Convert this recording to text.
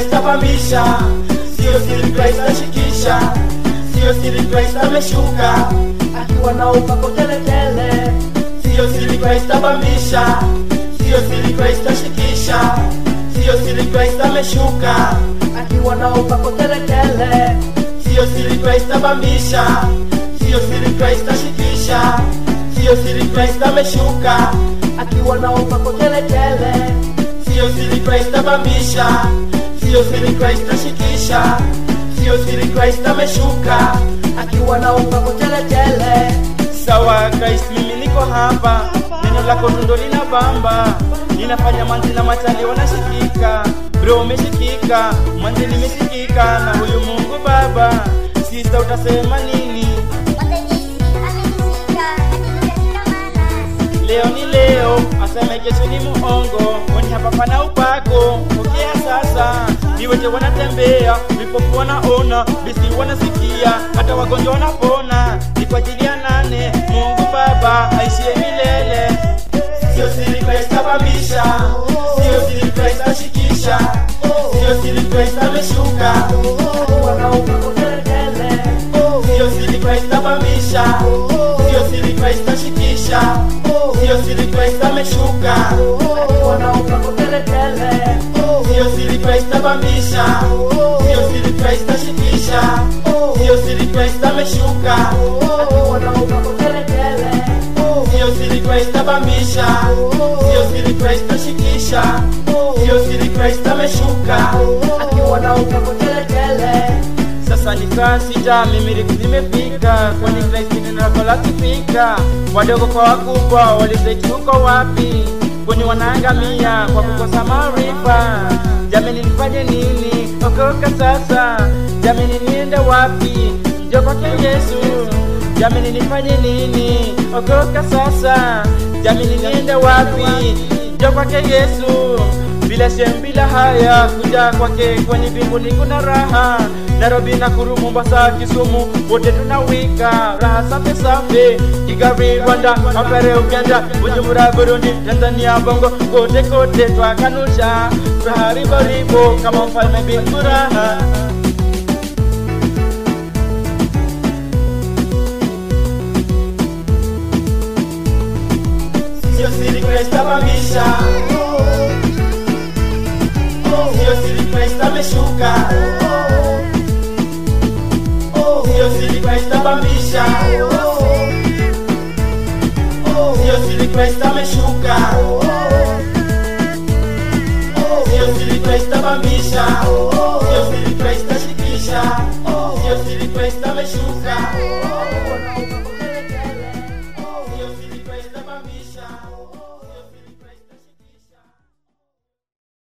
Christ apamisha, sio siri Christ ashikisha, sio siri Christ ameshuka, akiwa na upako teletele, sio siri Christ apamisha, sio siri Christ ashikisha, sio siri Christ ameshuka, akiwa na upako teletele, sio siri Christ apamisha, sio siri Christ ashikisha, sio siri Christ ameshuka, akiwa na upako teletele, sio siri Christ apamisha, sio siri Christ ashikisha, sio siri Christ ameshuka, akiwa na upako teletele. sawa Christ mimi niko hapa neno lako tundo lina bamba ninafanya manzi na machali wanashikika bro umeshikika manzi nimeshikika na huyu mungu baba sista utasema nini leo ni leo aseme kesho ni muongo kwani hapa pana upako pokea sasa viwete wanatembea vipofu wanaona bisi wanasikia hata wagonjwa wanapona ni kwa ajili ya nane mungu baba aishie milele Sio siri Christ apamisha, sio siri Christ ashikisha, sio siri Christ ameshuka, akiwa na upako teletele. Sio siri Christ apamisha, sio siri Christ ashikisha, sio siri Christ ameshuka, akiwa na upako teletele. Sio siri Christ apamisha, sio siri Christ ashikisha, sio siri Christ ameshuka, akiwa na upako teletele. Sio siri Christ apamisha, sio siri Christ ashikisha, sio siri Christ ameshuka, akiwa na upako teletele. sasa ni saa sita mimiriku zimefika kwani kristi neno lako lakifika wadogo kwa wakubwa walizeti huko wapi kwani wanaangamia kwa kukosa maarifa jamini nifanye nini okoka sasa jamini niende wapi njo kwake yesu jamini nifanye nini okoka sasa jamini niende wapi njo kwake yesu bila shem bila haya kuja kwake kwenye mbinguni kuna raha nairobi na kuru mombasa kisumu wote tunawika raha safi safi kigali rwanda mapere uganda bujumbura burundi tanzania bongo kote kote twakanusha raha riboribo kama mfalme binguraha Sio siri Christ apamisha, sio siri Christ ameshuka, sio siri Christ apamisha, sio siri Christ ameshuka, sio siri Christ apamisha,